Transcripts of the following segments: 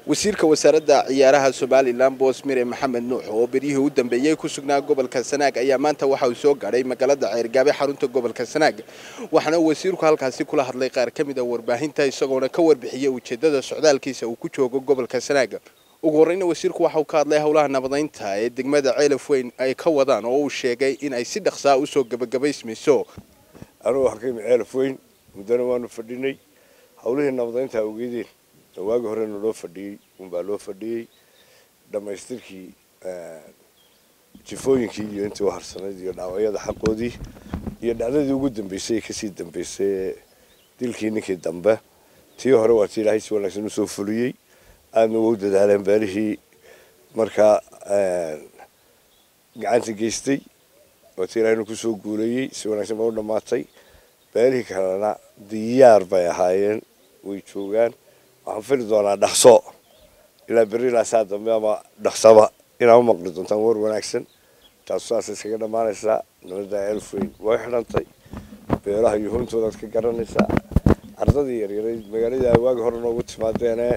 wasiirka wasaaradda ciyaaraha somalilan boosmire maxamed nuux oo beryihii u dambeeyey ku sugnaa gobolka sanaag ayaa maanta waxa uu soo gaadhay magaalada ceyrgaabe xarunta gobolka sanaag waxaana wasiirku halkaasi kula hadlay qaar ka mid a warbaahinta isagoona ka warbixiyey ujeedada socdaalkiisa uu ku joogo gobolka sanaag ugu horreyna wasiirku waxa uu ka hadlay howlaha nabadaynta ee degmada ceelaf weyn ay ka wadaan oo uu sheegay in ay si dhaqsaa usoo gebagabaysmayso anugu waxaan ka yimi ceelaf weyn muddana waanu fadhinay howlihii nabadaynta awgeedeen waagi horena loo fadhiyey unbaa loo fadhiyey dhammaystirkii jifooyinkii iyo intii u harsanayd iyo dhaawacyada xaqoodii iyo dhacdadii ugu dambeysay ee kasii dambeysay dilkii ninkii dambe tii hore waa tii ilaahay si wanaagsan usoo fuliyey aadna waa u dadaaleen beelihii markaa gacanta geystay waa tii ilaahayna kusoo guuleeyey si wanaagsan baa u dhammaatay beelihii kalena diyaar bay ahaayeen way joogaan waxaan fili doonaa dhaqso ilaa berri ilaa saa dambe ama dhaqsaba inaa u maqli doontaan war wanaagsan taasu saas iskaga dhammaanaysaa nabadda elfweyn way xidhantay beeraha iyo huntoodaad ka garanaysaa ardadii yaryarayd magaaladii ay waagi hore noogu timaadeene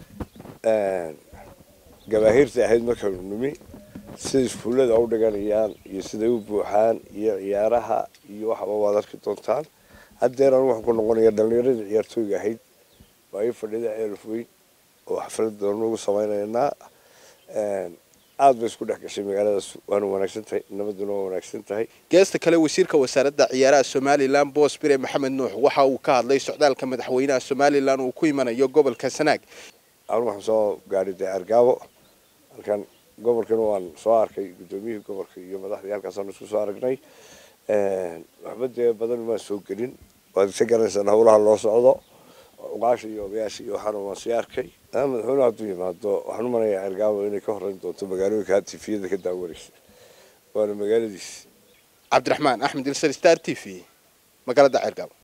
gabaahiirta ahayd markaynu nimi sida iskuullada u dhiganayaan iyo siday u buuxaan iyo ciyaaraha iyo waxaba waad arki doontaan haddeer anu waxaan ku noqonaya dhalinyaradii ciyaartooyga ahayd waa ii fadhida ceelaf weyn oo xaflad doonu ugu samaynaynaa aad bay isku dhex gashay magaaladaas waana wanaagsan tahay nabaduna waa wanaagsan tahay geesta kale wasiirka wasaaradda ciyaaraha somalilan boos bire maxamed nuux waxa uu ka hadlay socdaalka madaxweynaha somalilan uu ku imanayo gobolka sanaag anu waxaan soo gaadhay dee argaabo halkan gobolkana waan soo arkay guddoomiyihii gobolka iyo madaxdii halkaasaan isku soo aragnay waxba dee badan maan soo gelin waad isa garanaysaan howlaha loo socdo uqaasha iyo odayaasha iyo waxaana waan sii arkay madaxweynuhu hadduu yimaado waxaan u manayaa cergaabo inay ka horreyn doonto magaalooyinka tifiyada ka daawanaysa waana magaaladiis cabdiraxmaan axmed ilsar star t v magaalada ceergaabo